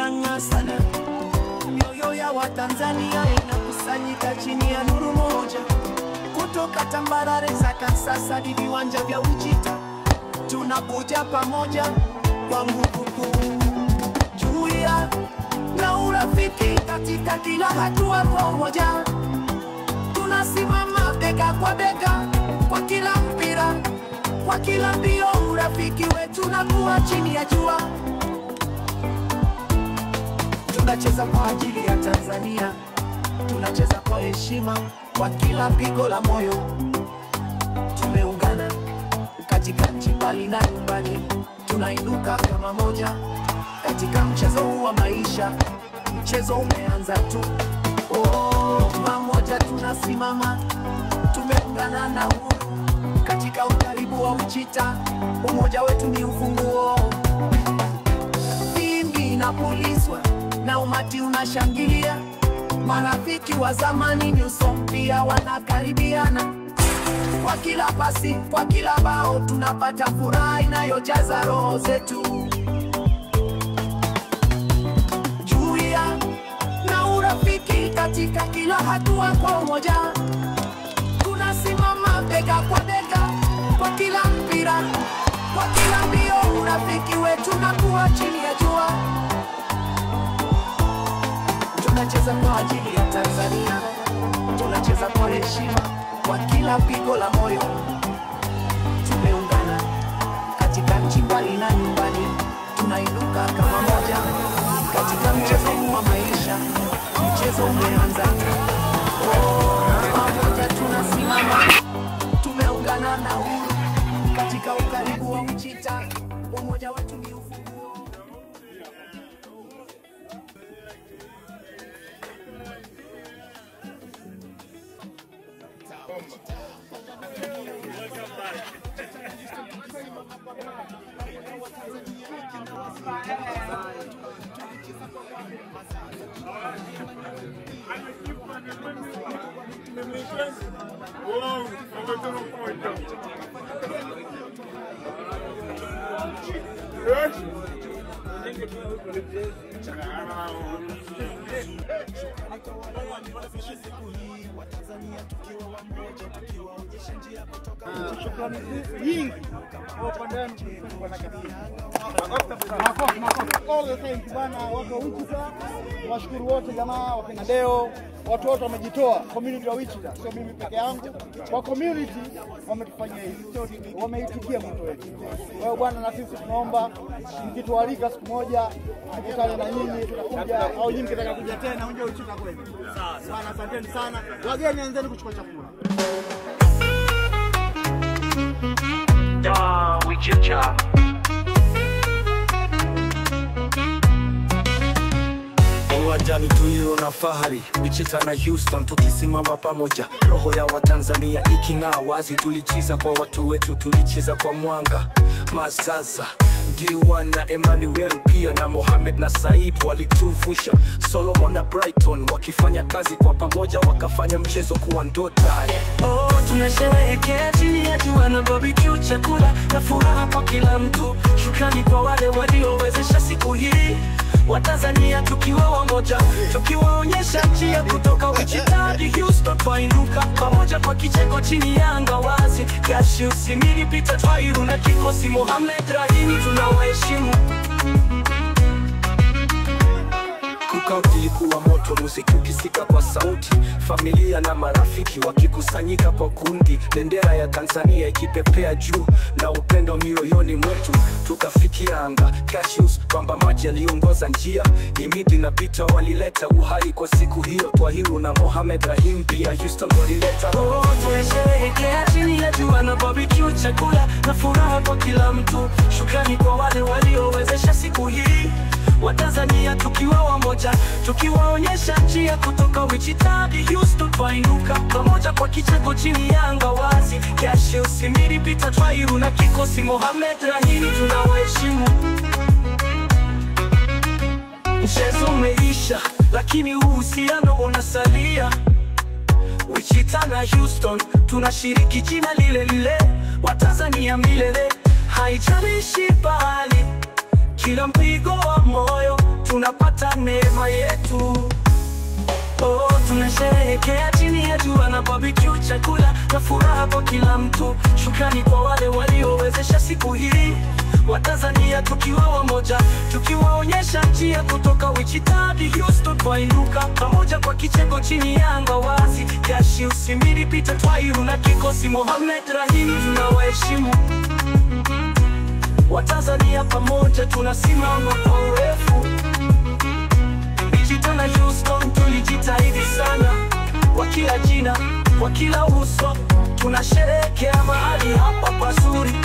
inang'aa sana, mioyo ya Watanzania inakusanyika chini ya nuru moja, kutoka tambarare za Kansas hadi viwanja vya Wichita, tunakuja pamoja kwa nguvu kuu, jumuiya na urafiki katika kila hatua pamoja, tunasimama bega kwa bega kwa kila mpira, kwa kila mbio, urafiki wetu na kuwa chini ya jua tunacheza kwa ajili ya Tanzania, tunacheza kwa heshima, kwa kila pigo la moyo. Tumeungana katika nchi mbali na nyumbani, tunainuka kama moja katika mchezo huu wa maisha. Mchezo umeanza tu, oh, pamoja tunasimama, tumeungana na uhuru katika ukaribu wa Wichita. Umoja wetu ni ufunguo filimbi inapulizwa na umati unashangilia, marafiki wa zamani nyuso mpya wanakaribiana. Kwa kila pasi, kwa kila bao, tunapata furaha inayojaza roho zetu. Jumuiya na urafiki katika kila hatua, kwa umoja tunasimama bega kwa bega kwa kila mpira, kwa kila mbio, urafiki wetu na kuwa chini ya jua. Tunacheza kwa ajili ya Tanzania, tunacheza kwa heshima, kwa kila pigo la moyo. Tumeungana katika nchi mbali na nyumbani, tunainuka kama moja katika mchezo huu wa maisha. Mchezo umeanza, oh, pamoja tunasimama, tumeungana na uhuru katika ukaribu wa Wichita. Umoja wetu ni ufunguo. Uou, aumentando o pão então. Shukrani nyingi kwa upande wenu bwana Kassim. Makofi, makofi. All the thanks bwana, watu wa Wichita, washukuru wote jamaa, wakina Deo, watu wote wamejitoa, community wa Wichita, sio mimi peke yangu. Kwa community wametufanyia hivi, sio wameitikia mwito wetu. Kwa hiyo bwana, na sisi tunaomba mkitualika siku moja tukutane na nyinyi, tutakuja au nyinyi mkitaka kuja tena, unje Wichita kwenu. Bwana, asanteni sana. Wageni, anzeni kuchukua chakula. Da Wichita. Uwanjani tuyo na fahari Wichita na Houston tukisimama pamoja, roho ya Watanzania iking'aa wazi. Tulicheza kwa watu wetu, tulicheza kwa mwanga Mazaza Diwan na Emmanuel pia na Mohamed na Saib walituvusha, Solomon na Brighton wakifanya kazi kwa pamoja, wakafanya mchezo kuwa ndota. Oh, tunasherehekea chini ya jua na barbecue, chakula na furaha kwa kila mtu. Shukrani kwa wale waliowezesha siku hii, Watanzania tukiwa wamoja, tukiwaonyesha njia kutoka Wichita hadi Houston, twainuka pamoja kwa kicheko chini ya anga wazi. Cassius Simiri, Peter Twairu na kikosi Mohamed Rahimi tunawaheshimu. Cookout ilikuwa moto, muziki ukisika kwa sauti, familia na marafiki wakikusanyika kwa kundi, bendera ya Tanzania ikipepea juu na upendo mioyoni mwetu, tukafikia anga. Cassius kwamba maji aliongoza njia, Imidi na Peter walileta uhai kwa siku hiyo, Twahiru na Mohamed Rahim pia Houston walileta Oh, tumesherehekea chini ya jua na barbecue, chakula na furaha kwa kila mtu. Shukrani kwa wale waliowezesha siku hii, Watanzania tukiwa wamoja, tukiwaonyesha njia kutoka Wichita hadi Houston, twainuka pamoja kwa kicheko chini ya anga wazi. Cassius Simiri, Peter Twairu na kikosi Mohamed Rahimi tunawaheshimu. Mchezo umeisha, lakini uhusiano unasalia. Wichita na Houston tunashiriki jina lile lile, Watanzania milele, haijalishi pahali, kila mpigo wa moyo tunapata neema yetu. Oh, tunasherehekea chini ya jua na barbecue, chakula na furaha kwa kila mtu. Shukrani kwa wale waliowezesha siku hii, Watanzania tukiwa wamoja, tukiwaonyesha njia kutoka Wichita hadi Houston, twainuka pamoja kwa kicheko chini ya anga wazi. Gashi Usimiri, Peter Twairu na kikosi Mohamed Rahim, tunawaheshimu Watanzania, pamoja tunasimama kwa urefu. Wichita na Houston tulijitahidi sana, kwa kila jina, kwa kila uso, tunasherehekea mahali hapa pazuri.